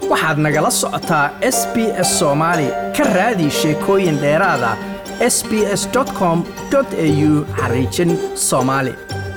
waxaad nagala socotaa s b s soomaali ka raadi sheekooyin dheeraada s b s com au xariijin soomaali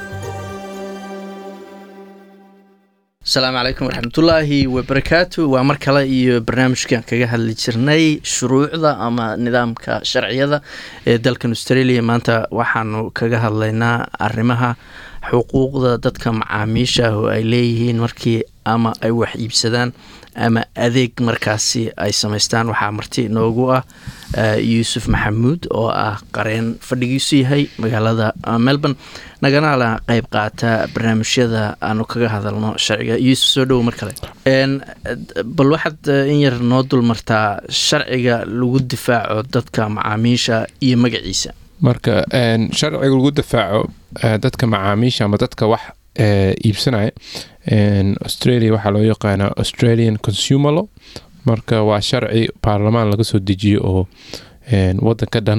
asalaamu calaykum waraxmatullaahi wabarakaatu waa mar kale iyo barnaamijkan kaga hadli jirnay shuruucda ama nidaamka sharciyada ee dalkan australia maanta waxaanu kaga hadlaynaa arrimaha xuquuqda dadka macaamiisha oo ay leeyihiin markii ama ay wax iibsadaan ama adeeg markaasi ay samaystaan waxaa marti noogu ah yuusuf maxamuud oo ah qareen fadhigiisu yahay magaalada melbourne naganala qeyb qaata barnaamijyada aanu kaga hadalno sharciga yuusuf soo dhowo mar kale bal waxaad in yar noo dulmartaa sharciga lagu difaaco dadka macaamiisha iyo magaciisa marka sharciga lagu difaaco dadka macaamiisha ama dadka wax iibsanaya australia waxaa loo yaqaanaa australian consumer law marka waa sharci baarlamaan laga soo dejiyo oo wadanka dhan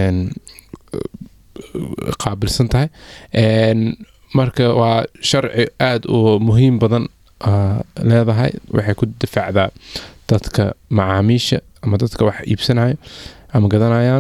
qaabilsan tahay marka waa sharci aada u muhiim badan leedahay waxay ku difaacdaa dadka macaamiisha ama dadka wax iibsanaya ama gadanayaan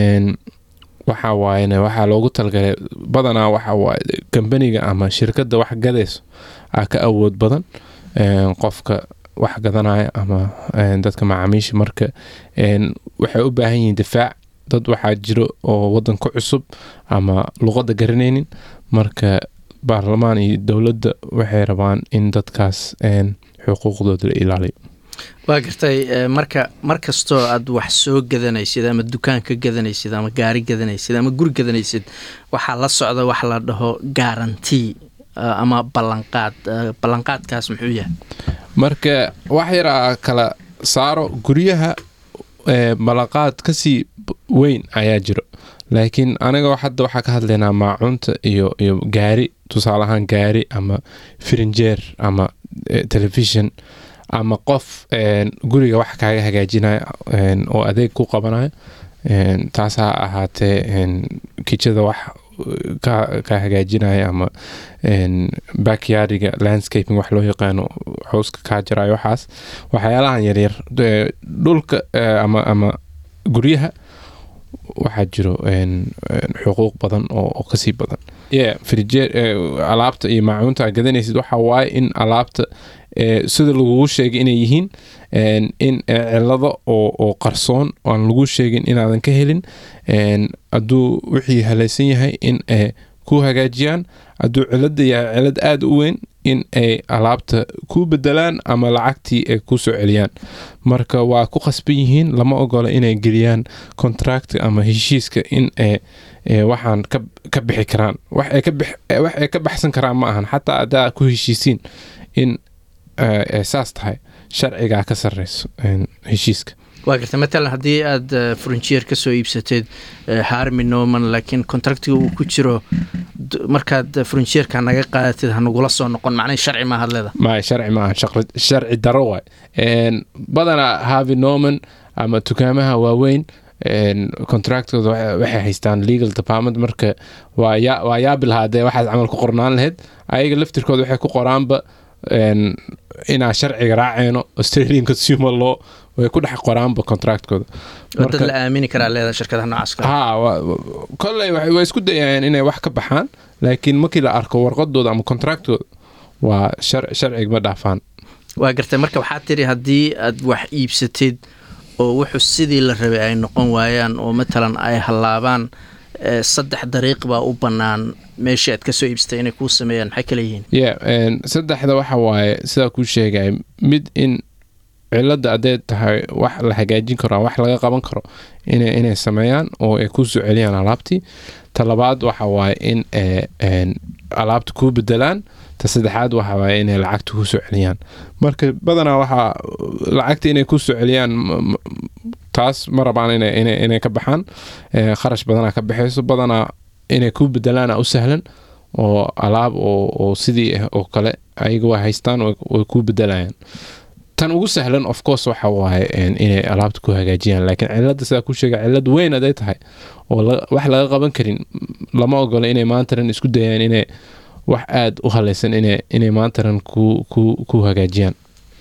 waxa waayene waxaa loogu talgalay badanaa waxa waaye kambaniga ama shirkadda wax gadayso aa ka awood badan qofka wax gadanaya ama dadka macaamiisha marka waxay u baahan yihiin difaac dad waxaa jiro oo wadanka cusub ama luqadda garanaynin marka baarlamaan iyo dowladda waxay rabaan in dadkaas xuquuqdooda la ilaaliyo waa gartay marka mar kastoo aad wax soo gadanaysid ama dukaan ka gadanaysid ama gaari gadanaysid ama guri gadanaysid waxaa la socda wax la dhaho garanti ama ballanqaad ballanqaadkaas muxuu yahay marka wax yaraa kala saaro guryaha ballanqaad kasii weyn ayaa jiro laakiin aniga hadda waxaa ka hadlaynaa maacuunta iyo iyo gaari tusaale ahaan gaari ama firinjeer ama telefishon ama qof guriga wax kaaga hagaajinaya oo adeeg ku qabanayo taas ha ahaatee kijada wax ka hagaajinaya ama backyardiga landscaping wax loo yaqaano xowska kaa jirayo waxaas waxyaalahan yaryar dhulka ama ama guryaha waxaa jiro xuquuq badan oo kasii badan alaabta iyo maacuunta aad gadanaysid waxa waaye in alaabta sida lagugu sheegay inay yihiin in cilado oo qarsoon aan lagu sheegin inaadan ka helin hadduu wixii halaysan yahay in ay ku hagaajiyaan hadduu cilada yahay cilad aada u weyn in ay alaabta ku bedelaan ama lacagtii ay ku soo celiyaan marka waa ku khasban yihiin lama ogola inay geliyaan contract ama heshiiska in ay waxaan ka bixi karaan wax ay ka baxsan karaan ma ahan xataa haddaa ku heshiisiin in saas tahay sharcigaa ka sareyso heshiiska waa garta matalan haddii aad furunjeer ka soo iibsateed harmi norman laakiin contractiga uu ku jiro markaad furunjeerka naga qaadatid hanagula soo noqon macnay sharci maahaad leeda may sharci maaha sharci daro waay badanaa harvi norman ama dukaamaha waaweyn contractooda waxay haystaan legal department marka waa yaabi lahaa dee waxaad camal ku qornaan lahayd ayaga laftirkooda waxay ku qoraanba inaa sharciga raaceyno australian consumer law way ku dhex qoraanba contractkooda dad la aamini karaa leeda shirkadaha noocaas ha kolley way isku dayayaan inay wax ka baxaan laakiin markii la arko warqadooda ama contractooda waa sharciga ma dhaafaan waa gartay marka waxaa tiri haddii aad wax iibsatid oo wuxuu sidii la rabay ay noqon waayaan oo matalan ay hallaabaan saddex dariiq baa u bannaan meeshii aad ka soo iibsatay inay kuu sameeyaan maxay kala yihiin ye saddexda waxa waaye sidaa kuu sheegay mid in cilada hadday tahay wax la hagaajin karo wax laga qaban karo inay sameeyaan oo ay ku soo celiyaan alaabtii ta labaad waxa waaye in alaabta kuu bedelaan ta saddexaad waxa waaye inay lacagta ku soo celiyaan marka badanaa waxaa lacagta inay ku soo celiyaan taas ma rabaan inay ka baxaan kharash badanaa ka baxayso badanaa inay kuu bedelaana u sahlan oo alaab oo sidii ah oo kale ayaga waa haystaan way kuu bedelayaan tan ugu sahlan of course waxa waaye inay alaabta ku hagaajiyaan laakiin cilada sidaa ku sheega cilad weyn aday tahay oo wax laga qaban karin lama ogola inay maantaran isku dayaan inay wax aada u halaysan inay maantaran ku hagaajiyaan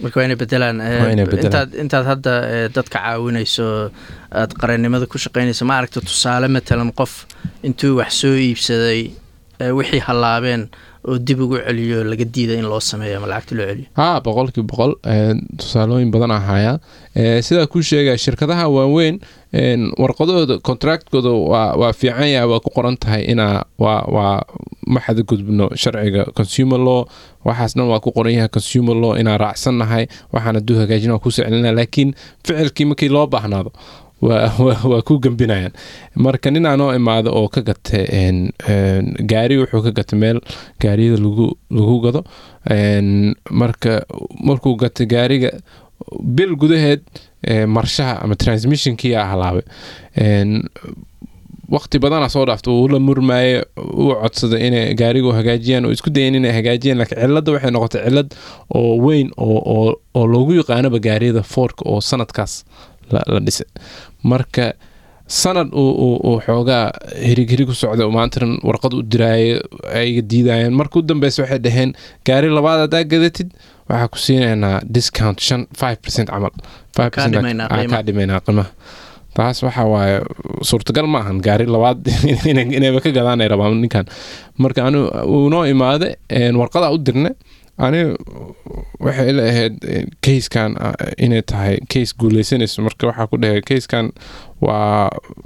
marka waa inay bedelaan Waa inay bedelaan. intaad intaad hadda eh, dadka caawinayso aad qarannimada ku shaqaynayso ma aragta tusaale matalan qof intuu wax soo iibsaday eh, wixii hallaabeen oo dib ugu celiyo laga diida in loo sameeyo ama lacagta loo celiyo haa boqolkiiba boqol een, tusaalooyin badan ahaaya Ee, sidaa kuu sheegaya shirkadaha waaweyn een, warqadooda contractkooda waa, waa fiican yahay waa ku qoran tahay inaa waa, waa ma xadgudbno sharciga consumer law waxaas dhan waa ku qoran yahay consumer law inaa raacsannahay waxaan aduu hagaajina waa kusoo celinaa laakiin ficilkii markii loo baahnaado waa, waa, waa ku gembinayaan marka nin aanoo imaado oo ka gata een, een, gaari wuxuu ka gata meel gaariyada lagu lagu gado een, marka markuu gata gaariga bil gudaheed ee, marshaha ama transmissionkii aa halaabay Een, waqti badana soo dhaafta uu la murmaaye uu codsaday inay gaarigu hagaajiyaan oo isku dayeen inay hagaajiyaan laakiin cilada waxay noqotay cilad oo weyn oo, oo, oo loogu yaqaanoba gaariyada fordka oo sanadkaas la, la dhisay marka sanad uu, uu, uu xoogaa hirighirig ku socday oo maantan warqad u diraaye ayga diidayeen marka u dambeysa waxay dhaheen gaari labaad haddaa gadatid waxaa ku siinaynaa discount shan five percent camal five Kaa dhimaynaa aa, qiimaha. kaa dhimaynaa qiimaha taas waxa waaye suurtagal ma ahan gaari labaad inay- inayba ka gadaanay rabaan ninkan marka anu uu noo imaade een, warqadaa u dirne ani waxay ila ahayd keyskan inay tahay keys guuleysanayso marka waxaa ku dhahay keyskan waa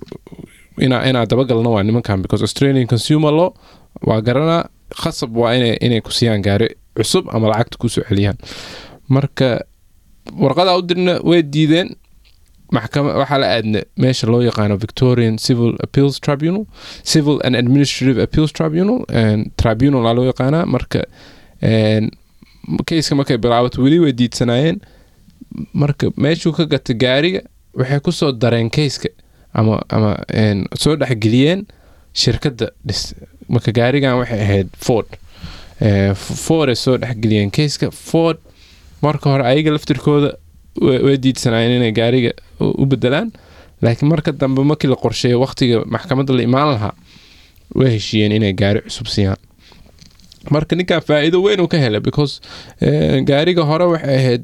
inaa inaa dabagalno waa nimankan because australian consumer law waa garanaa khasab waa inay inay ku siiyaan gaari cusub ama lacagta kusoo celiyaan marka warqadaa u dirna way diideen maxkama waxaa la aadna meesha loo yaqaano victorian civil appeals tribunal civil and administrative appeals tribunal and tribunal aa loo yaqaanaa marka een, keyska markay bilaabato weli way diidsanaayeen marka meeshuu ka gata gaariga waxay kusoo dareen keyska ama ama een, soo dhexgeliyeen shirkadda dhis marka gaarigan waxay ahayd ford Eh, F- ford ay soo dhexgeliyeen keyska ford marka hore ayaga laftirkooda way way diidsanaayeen inay gaariga u u bedelaan laakiin marka dambe markii la qorsheeyo waqtiga maxkamadda la imaan lahaa way heshiiyeen inay gaari cusub siiyaan marka ninkan faa'iido weyn uu ka helay because eh, gaariga hore waxay ahayd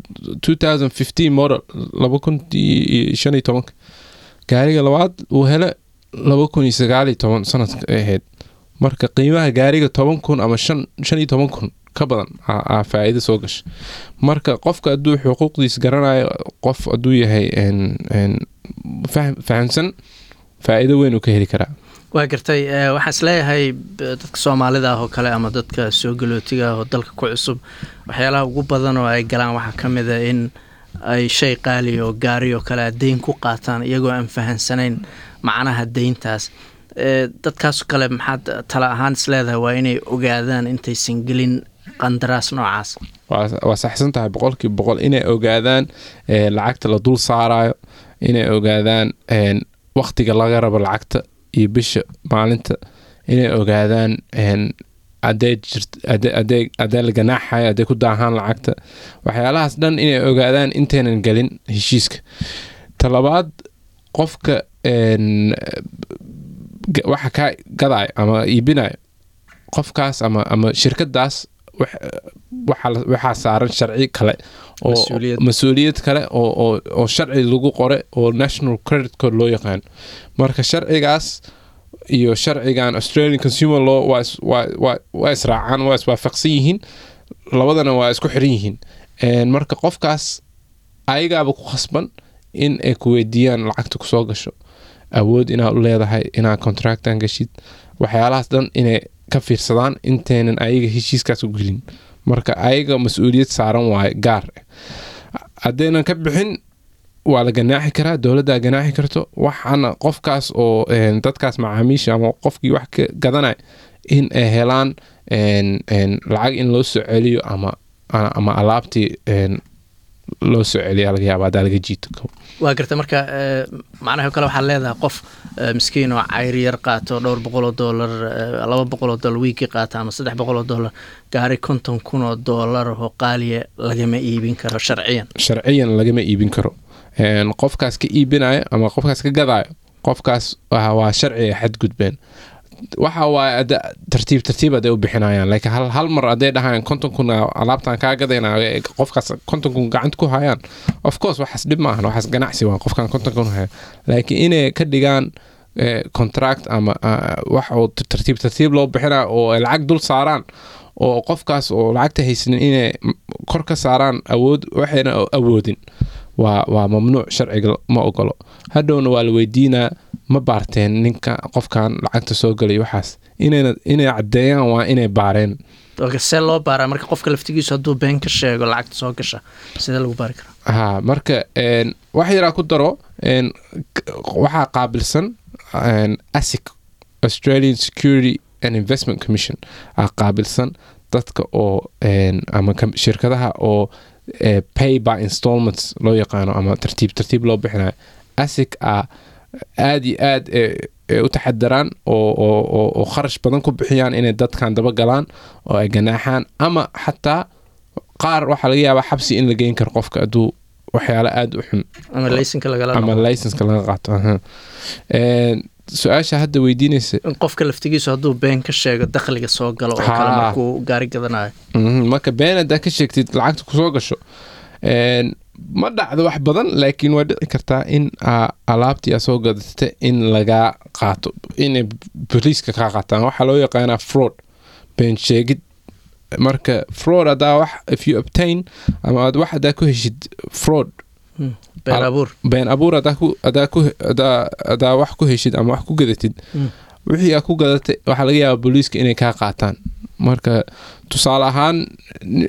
2015 model laba kun iyo shan iyo tobanka gaariga labaad uu hele laba kun iyo sagaal iyo toban sanadka ay ahayd marka qiimaha gaariga toban kun ama shan shan iyo toban kun ka badan aa aa faa'iido soo gasha marka qofka hadduu xuquuqdiis garanayo qof hadduu yahay een- een fahm- fahamsan faa'iido weyn uu ka heli karaa waa gartay eh, waxaan isleeyahay b- dadka soomaalida ah oo kale ama dadka soo galootiga ah oo dalka ku cusub waxyaalaha ugu badan oo ay galaan waxaa ka mid a in ay shay qaali oo gaari oo kale ah deyn ku qaataan iyagoo aan fahansanayn macnaha deyntaas Eh, dadkaasoo kale maxaad tala ahaan isleedahay waa inay ogaadaan intaysan gelin qandaraas noocaas waa waa saxsan tahay boqolkiiba boqol inay ogaadaan eh, lacagta la dul saarayo inay ogaadaan een, waqtiga laga rabo lacagta iyo bisha maalinta inay ogaadaan een, hadday jirt hadday- hadday hadday la ganaaxayo hadday ku daahaan lacagta waxyaalahaas dhan inay ogaadaan intaynan gelin heshiiska talabaad qofka een, ga- waxa kaa gadayo ama iibinayo qofkaas ama ama shirkadaas wax- waxaa la- waxaa saaran sharci kale oo Mas-uuliyad. mas-uuliyad kale oo oo oo sharci lagu qore oo national credit code loo yaqaano marka sharcigaas iyo sharcigan australian consumer law waa is- waa waa waa israacaan waa iswaafaqsan yihiin labadana waa isku xiran yihiin Een, marka qofkaas ayagaaba ku khasban in ay ku weydiiyaan lacagta kusoo gasho awood inaad u leedahay inaad contractan gashid waxyaalahaas dhan inay ka fiirsadaan intaynan ayaga heshiiskaas u gelin marka ayaga mas-uuliyad saaran waaye gaar ah haddaynan ka bixin waa la ganaaxi karaa dowladdaa ganaaxi karto waxaana qofkaas oo een, dadkaas macaamiisha ama qofkii wax ka gadanaya in ay helaan een, een, lacag in loo soo celiyo ama ama alaabtii een, loo soo celiya laga yaaba haddaa laga jiito waa garta marka eh, macnaha kale waxaad leedahay qof eh, miskiin oo cayri yar qaato dhowr boqol oo doolar eh, laba boqol oo doolar wiigii qaata ama saddex boqol oo doolar gaari konton kun oo doolar oo qaaliya lagama iibin karo sharciyan sharciyan lagama iibin karo Een, qofkaas ka iibinayo ama qofkaas ka gadayo qofkaas waa waa sharciga xadgudbeen waxa waaye ada- tartiib tartiib aday u bixinayaan laakiin hal, hal mar hadday dhahayaan konton kun alaabtaan kaa gadayna ee qofkaas konton kun gacanta ku hayaan of course waxaas dhib maahan waxaas ganacsi waa qofkaan konton kun haya laakiin inay ka dhigaan eh, contract ama ah, wax oo tar- tartiib tartiib loo bixina oo ay lacag dul saaraan oo qofkaas oo lacagta haysanin inay m- kor ka saaraan awood waxayna awoodin waa waa mamnuuc sharciga ma ogolo hadhowna waa la weydiinaa ma baarteen ninka qofkan lacagta soo galay waxaas inayna inay caddeeyaan waa inay baareen oka see loo baaraa marka qofka laftigiisu hadduu been ka sheego lacagta soo gasha sidee lagu baari karaa ha marka een, wax yaraa ku daro een, k- waxaa qaabilsan een, asic australian security and investment commission aa qaabilsan dadka oo een, ama kam- shirkadaha oo eh, pay by installments loo yaqaano ama tartiib tartiib loo bixinayo asic a aad iyo aad eh, eh, u taxadaraan oo, oo, oo, oo kharash badan ku bixiyaan inay dadkan daba galaan oo ay ganaaxaan ama xataa qaar waxaa laga yaabaa xabsi in la geyn karo qofka hadduu waxyaalo aada u xun ama laysanka lagala ama noqdo licenska laga qaato aha. Een, su-aasha hadda weydiinaysa in qofka laftigiisu hadduu been ka sheego dakhliga soo galo oo Haa. kale markuu gaari gadanayo Mhm, marka been haddaa ka sheegtid lacagta kusoo gasho Een, ma dhacdo wax badan laakiin waa dhici kartaa in aa alaabtii aa soo gadatay in lagaa qaato inay boliiska kaa qaataan waxaa loo yaqaanaa fraud been sheegid marka fraud haddaa wax if you obtain ama aad wax haddaa ku heshid fraud been Al- abuur been abuur hadaa ku hadaa ku hadaa hadaa wax ku heshid ama wax ku gadatid Mm. wixii aa ku gadatay waxaa laga yaabaa booliiska inay kaa qaataan marka tusaale ahaan ni-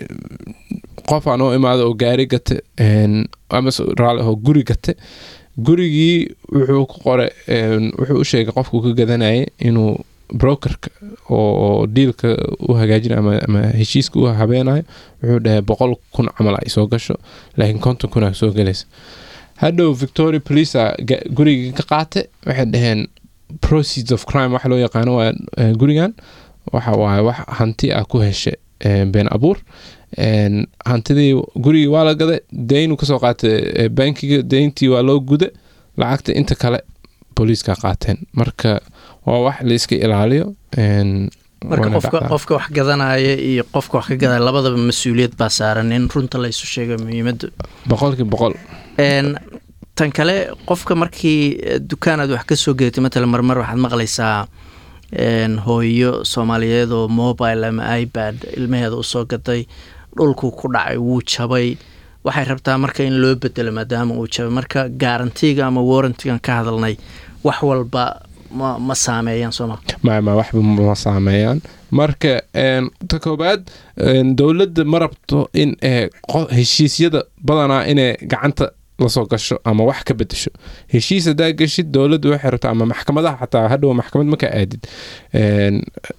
qof aan oo imaado oo gaari gate een, ama s- raali ahoo guri gate gurigii wuxuu ku qoray een, wuxuu u sheegay qofku ka gadanayay inuu brokerka oo, oo diilka u hagaajinayo ama, ama heshiiska u habeenayo wuxuu dhahay boqol kun camal ay soo gasho laakiin konton kun aa soo gelaysa hadhow victoria police a ga- gurigii ka qaate waxay dhaheen proceeds of crime waxa loo yaqaano waa eh, gurigan waxa waaye wax hanti ah ku heshe eh, been abuur En, hantidii gurigii waa la gaday deynu kasoo qaatay eh, bankiga deyntii waa loo guda lacagta inta kale booliiska qaateen marka waa wax la iska ilaaliyo en, marka waana qofka dhacdaa. qofka wax gadanaya iyo qofka wax ka gadaya labadaba mas-uuliyad baa saaran in runta la isu sheego muhiimadda boqolkii boqol Een, tan kale qofka markii eh, dukaan aad wax ka soo gedatay matalan marmar waxaad maqlaysaa een, hooyo soomaaliyeed oo mobile ama ipad ilmaheeda usoo gaday dhulkuu ku dhacay wuu jabay waxay rabtaa marka in loo bedelo maadaama uu jabay marka garantiga ama warrantigan ka hadalnay wax walba ma, ma saameeyaan sooma ma ma waxba ma saameeyaan marka en, ta koobaad en, dowladda ma rabto in eh, qo- heshiisyada badanaa inay gacanta lasoo gasho ama wax ka bedesho heshiis haddaa geshid dowladda waxay rabtaa ama maxkamadaha xataa hadhow maxkamad marka aadid en,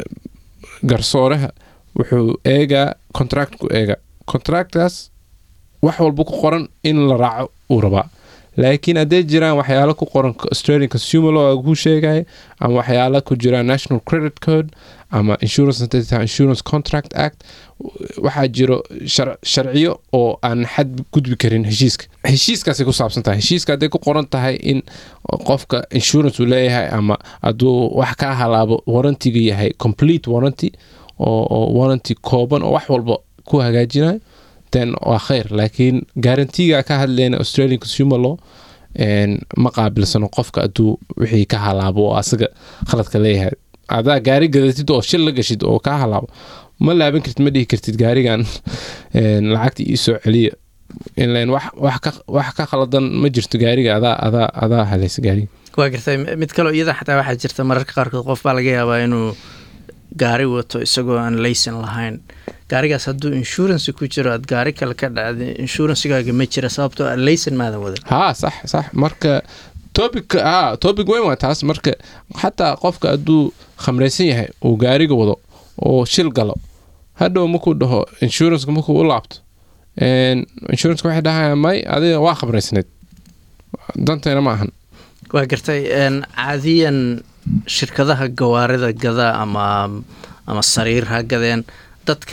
garsooraha wuxuu eegaa contractku eega contractkaas wax walba ku qoran in la raaco uu rabaa laakiin hadday jiraan waxyaalo ku qoran australian consumer law ku sheegaya ama waxyaalo ku jiraan national credit code ama insurance hadday tahay insurance contract act waxaa jiro shar- sharciyo oo aan xad gudbi karin heshiiska heshiiskaasay ku saabsan tahay heshiiska hadday ku qoran tahay in qofka insurance uu leeyahay ama hadduu wax kaa halaabo warrantiga yahay complete warranty oo, oo warranty kooban oo wax walba ku hagaajinayo then waa khayr laakiin garantiga ka hadlayna australian consumer law en, ma qaabilsano qofka hadduu wixii ka halaabo oo asaga khaladka leeyahay adaa gaari gadatid oo shil la gashid oo kaa halaabo ma laaban kartid ma dhihi kartid gaarigan en, lacagta ii soo celiya ilan wax wax ka wax ka khaladan ma jirto gaariga adaa adaa adaa halaysa gaariga waa gartay mid kaloo iyada xataa waxaa jirta mararka qaarkood qof baa laga yaabaa inuu gaari wato isagoo aan laysan lahayn gaarigaas hadduu insurance ku jiro aad gaari kale ka dhacday insurancegaaga ma jira sababtoo ah laysan maadan wadan haa sax sax marka topic haa topic weyn waa taas marka xataa qofka hadduu khamraysan yahay uu gaariga wado oo shil galo hadhow markuu dhaho insurance markuu u laabto en, insurance waxay dhahayaan may adiga waa khamraysnayd danteena ma ahan waa gartay een, caadiyan shirkadaha gawaarida gada ama ama sariir ha gadeen dadka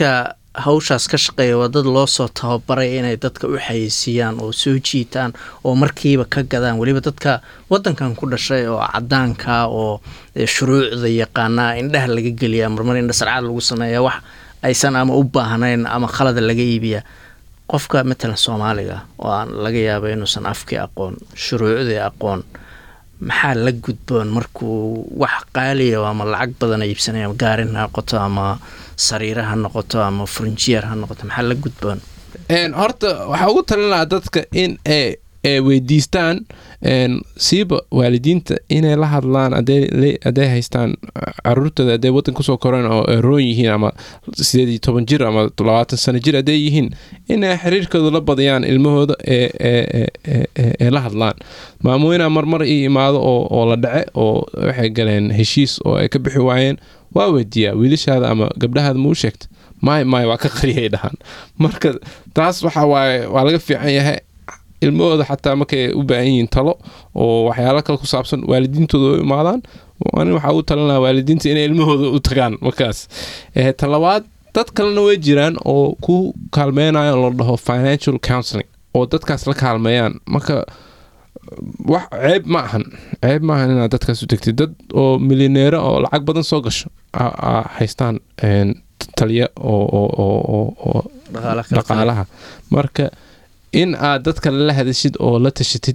hawshaas ka shaqeeya waa dad loo soo tababaray inay dadka u xayeysiiyaan oo soo jiitaan oo markiiba ka gadaan weliba dadka wadankan ku dhashay oo cadaanka oo shuruucda yaqaanaa indhaha laga geliyaa marmar indha sarcaad lagu sameeya wax aysan ama u baahnayn ama khalada laga iibiya qofka matalan soomaaliga oo aan laga yaaba inuusan afkii aqoon shuruucdii aqoon maxaa la gudboon markuu wax qaaliya ama lacag badan iibsanaya ama gaarin ha noqoto ama sariira ha noqoto ama furnijiyer ha noqoto maxaa la gudboon horta waxaa ugu talin lahaa dadka in ay weydiistaan siiba waalidiinta inay la hadlaan hadday haystaan caruurtooda hadday wadan kusoo koreen oo roon yihiin ama sideed iyo toban jir ama labaatan sano jir hadday yihiin inay xiriirkooda la badiyaan ilmahooda ee la hadlaan maamooyinaa marmar ii imaado oo la dhace oo waxay galeen heshiis oo ay ka bixi waayeen waa weydiiyaa wiilashaada ama gabdhahaada ma u sheegta maay maay waa ka qariyay dhahaan marka taas waxa waaye waa laga fiican yahay ilmahooda xataa markay u baahan yihiin talo oo waxyaalo kale ku saabsan waalidiintooda u imaadaan ani waxaa u talinaa waalidiinta inay ilmahooda u tagaan markaas talabaad dad kalena way jiraan oo ku kaalmeynayo la dhaho financial counseling oo dadkaas la kaalmeeyaan marka wax ceeb ma ahan ceeb ma ahan inaad dadkaas u tegtid dad oo milyaneero oo lacag badan soo gasho haystaan taliya oo dhaqaalaha marka in aad dadka la hadashid oo la tashatid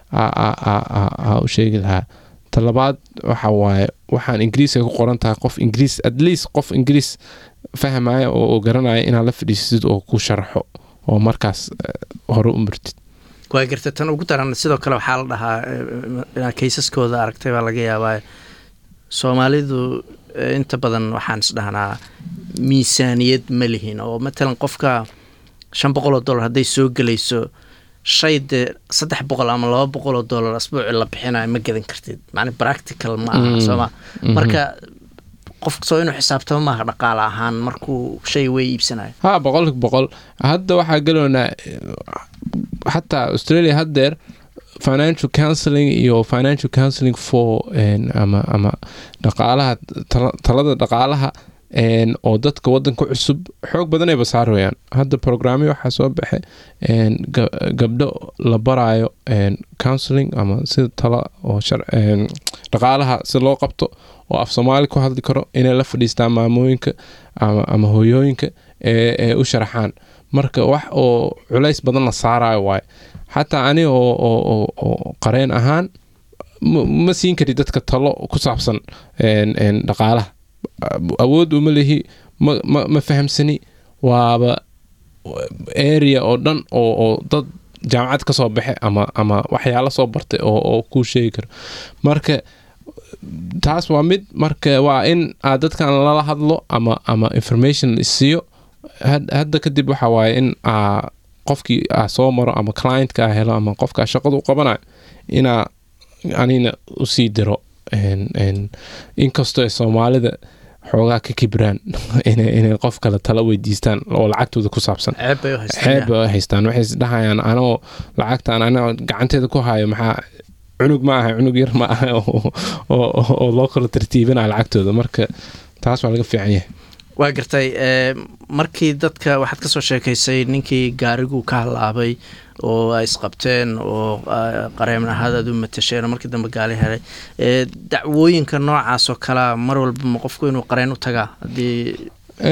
u sheegi lahaa talabaad waxa waaye waxaan ingiriiska ku qoran tahay qof ingiriis at least qof ingiriis fahmaya oo garanaya inaad la fadhiisatid oo ku sharaxo oo markaas hore u martid waa garta tan ugu daran sidoo kale waxaa la dhahaa inaad kaysaskooda aragtay baa laga yaabaa soomaalidu inta badan waxaan isdhahnaa miisaaniyad ma lihin oo matalan qofka shan boqol oo dollar hadday soo gelayso shay dee saddex boqol ama laba boqol oo dollar asbuuci la bixinayo ma gadan kartid macni practical ma aha sooma marka qofka soo inuu xisaabtamo maaha dhaqaale ahaan markuu shay wey iibsanayo ha boqolki boqol hadda waxaa galoonaa xataa australia haddeer financial counseling iyo financial counseling for ama ama dhaqaalaha talada dhaqaalaha oo dadka wadanka cusub xoog badan ay basaarayaan hadda programyo waxaa soo baxay gabdho la baraayo counseling ama sida tala oo dhaqaalaha si loo qabto oo af soomaali ku hadli karo inay la fadhiistaan maamooyinka ama hooyooyinka ee u sharaxaan marka wax oo culays badan la saarayo waaye xataa ani oo qareen ahaan ma siin kari dadka talo ku saabsan dhaqaalaha awood uma lihi ma fahamsani waaba area oo dhan oo dad jaamacad ka soo baxe ama ama waxyaalo soo bartay oo kuu sheegi karo marka taas waa mid marka waa in aad dadkan lala hadlo ama ama information isiiyo hadda kadib waxa waaye in qofkii a soo maro ama clientka a helo ama qofkaa shaqada u qabanayo inaa anina usii diro inkastoo soomaalida xoogaa ka kibraan inay qof kale tala weydiistaan oo lacagtooda ku saabsan ceeb bay haystaan waxay isdhahayaan anoo lacagtaan anoo gacanteeda ku hayo maxaa cunug ma aha cunug yar ma aha oo loo kala tartiibinaya lacagtooda marka taas waa laga fiican yahay waa gartay markii dadka waxaad ka soo sheekaysay ninkii gaarigu ka halaabay oo ay isqabteen oo qareeman ahaad aad u matasheen oo markii dambe gaali helay dacwooyinka noocaas oo kalea mar walba ma qofku inuu qareen u tagaa haddii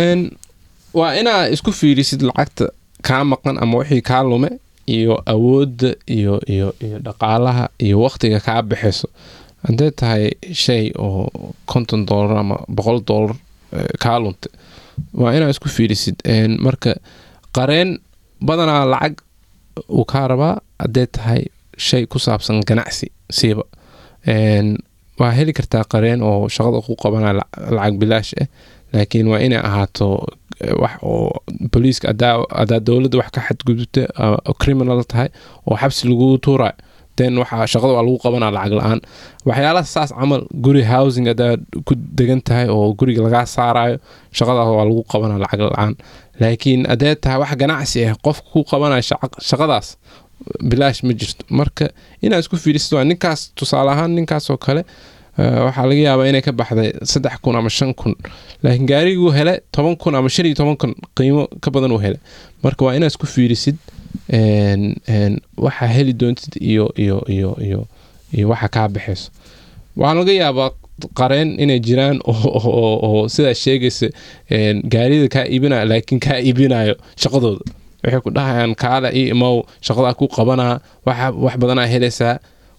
waa inaa isku fiirisid lacagta kaa maqan ama wixii kaa lume iyo awoodda iyo iyo iyo dhaqaalaha iyo waqtiga kaa baxayso hadday tahay shay oo konton dollar ama boqol dollar kaa lunta waa inaa isku fiirisid marka qareen badanaa lacag uu kaa rabaa hadday tahay shay ku saabsan ganacsi siiba waa heli kartaa qareen oo shaqada ku qabanaya lacag bilaash ah laakiin waa inay ahaato wax oo booliiska adaa dowladda wax ka xadgudubta criminal tahay oo xabsi lagu tuurayo den waxaa shaqada waa lagu qabanaa lacag la-aan waxyaalaha saas camal guri housing adaa ku degan tahay oo guriga lagaa saarayo shaqadaas waa lagu qabanaa lacag la-aan laakiin adee tahay wax ganacsi ah qofka ku qabanaya shaqadaas bilaash ma jirto marka inaa isku fiirisid waa ninkaas tusaale ahaan ninkaasoo kale Eh, waxaa laga yaabaa inay ka baxday saddex kun ama shan kun laakiin gaariguu hele toban kun ama shan iyo toban kun qiimo ka badan uu hele marka waa inaad isku fiirisid een, een, waxa heli doontid iyo iyo iyo iyo iyo waxa kaa baxayso waxaa laga yaabaa qareen inay jiraan oo, oo, oo, oo sidaa sheegaysa een, gaarida kaa iibinayo laakiin kaa iibinayo shaqadooda waxay ku dhahayaan kaale ii imow shaqadaa ku qabanaa waxa wax badanaa helaysaa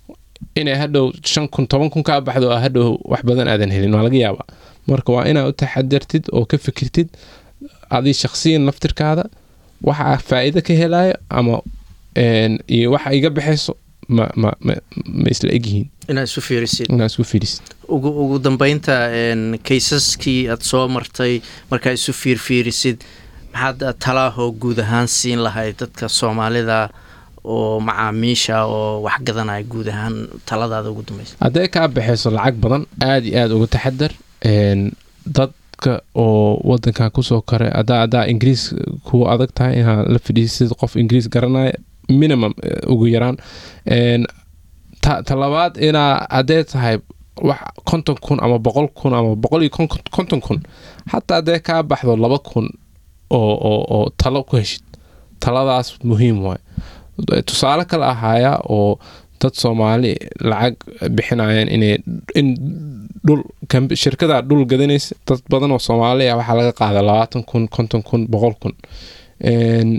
inay hadhow shan kun toban kun kaa baxdo oo hadhow wax badan aadan helin waa laga yaabaa marka waa inaad u taxadartid oo ka fikirtid adii shakhsiyan laftirkaada waxa faa'iido ka helayo ama een, iyo waxa iga baxayso ma, ma, ma, ma isla egyihiin inaad isu fiirisid inaad isku fiirisid ugu ugu dambeynta een, kaysaskii aad soo martay markaa isu fiirfiirisid maxaad talaahoo guud ahaan siin lahayd dadka soomaalida oo macaamiisha oo wax gadanaya guud ahaan taladaada ugu dambeysa hadday kaa baxayso lacag badan aad iyo aad uga taxadar een, dadka oo wadankan kusoo koray hadaa hadaa ingiriis ku adag tahay inaad la fadhiisid qof ingiriis garanaya minimum eh, ugu yaraan Een, ta ta labaad inaa haddee tahay wax konton kun ama boqol kun ama boqol iyo kon- konton kun xataa haddee kaa baxdo laba kun oo oo oo talo ku heshid taladaas muhiim waay tusaale kale ahaaya oo dad soomaali lacag bixinayaan inay in dhul kam- shirkada dhul gadanaysa dad badan oo soomaali ah waxaa laga qaada labaatan kun konton kun boqol kun Een,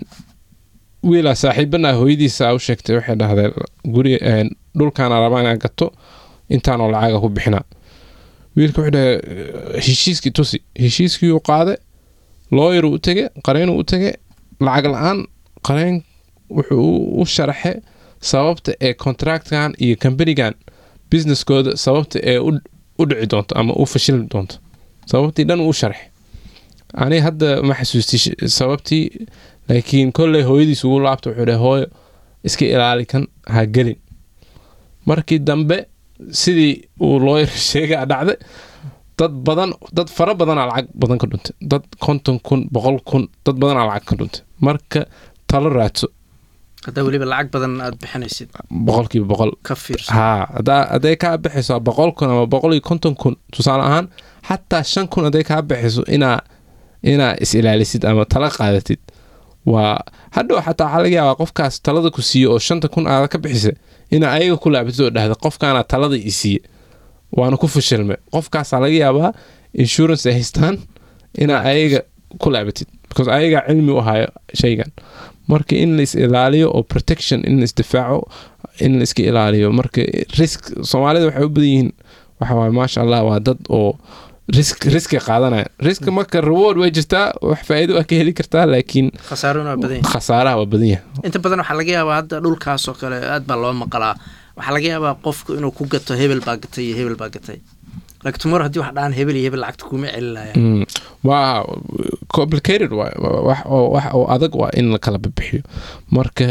wiilaa saaxiibana hooyadiisa u sheegtay waxay dhahday guri een, dhulkaana rabaa inaa gato intaanoo lacaga ku bixinaa wiilka wuxuu dhahay heshiiskii tusi heshiiskii uu qaaday looyar u tege qareenuu u tege lacag la-aan qareen wuxuu u- u sharaxe sababta ee contractkan iyo companigan businesskooda sababta ee u u dhici doonto ama u fashili doonto sababtii dhan uu sharxe ani hadda ma xasuusti sh- sababtii laakiin kolley hooyadiis ugu laabta wuxuu dhahay hooyo iska ilaali kan ha gelin markii dambe sidii uu looyar sheegaa dhacday dad badan dad fara badanaa lacag badan ka dhuntay dad konton kun boqol kun dad badanaa lacag ka dhuntay marka talo raadso haddaa weliba lacag badan aad bixinaysid boqolkiiba boqol ka fiirso haa hadaa hadday kaa baxayso boqol kun ama boqol iyo konton kun tusaale ahaan xataa shan kun hadday kaa baxayso inaa inaa is ilaalisid ama tala qaadatid waa hadhow xataa waxaa laga yaabaa qofkaas talada ku siiye oo shanta kun aada ka bixisa inaa ayaga ku laabatid oo dhahda qofkaana talada i siiye waana ku fashilmay qofkaasaa laga yaabaa insurance ay haystaan inaa ayaga ku laabatid because ayagaa cilmi u hayo shaygan marka in la is ilaaliyo oo protection in la isdifaaco in la iska ilaaliyo marka risk soomaalida waxay u badan yihiin waxa waaye maasha allah waa dad oo risk riski qaadanaya riska marka reward way jirtaa wax faa'iido waa ka heli kartaa laakiin khasaarona waa badan yahay khasaaraha waa badan yahay inta badan waxaa laga yaabaa hadda dhulkaas oo kale aad baa loo maqalaa waxaa laga yaabaa qofku inuu ku gato hebel baa gatay iyo hebel baa gatay laakiin tomorrow haddii wax dhahan hebel iyo hebel lacagta kuma celinaya Mm, waa complicated waay Waa- wax oo wax oo adag waa in la kala bixiyo marka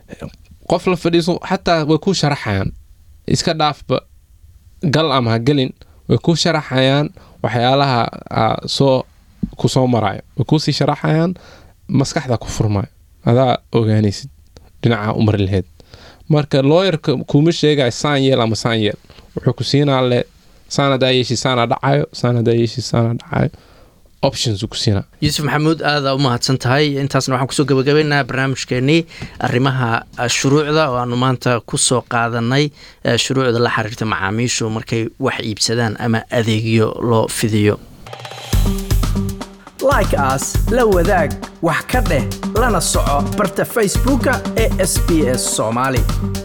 qof la fadhiiso xataa way ku sharaxayaan iska dhaafba gal ama ha gelin way ku sharaxayaan waxyaalaha aa soo ku soo marayo way kusii sharaxayaan maskaxda ku furmayo adaa ogaanaysid dhinaca umar laheed marka looyarka kuma sheegayo saan yeel ama saan yeel wuxuu ku siinaa le saan hadaa yeeshi saana dhacayo saan hadaa yeeshi saana dhacayo options uu ku siinaa yuusuf maxamuud aada u mahadsan tahay intaasna waxaan kusoo gabagabaynaha barnaamijkeenii arrimaha eh, shuruucda oo aanu maanta kusoo qaadanay eh, shuruucda la xiriirta macaamiishu markay wax iibsadaan ama adeegyo loo fidiyo like as la wadaag wax ka dheh lana soco barta facebooka ee sbs somali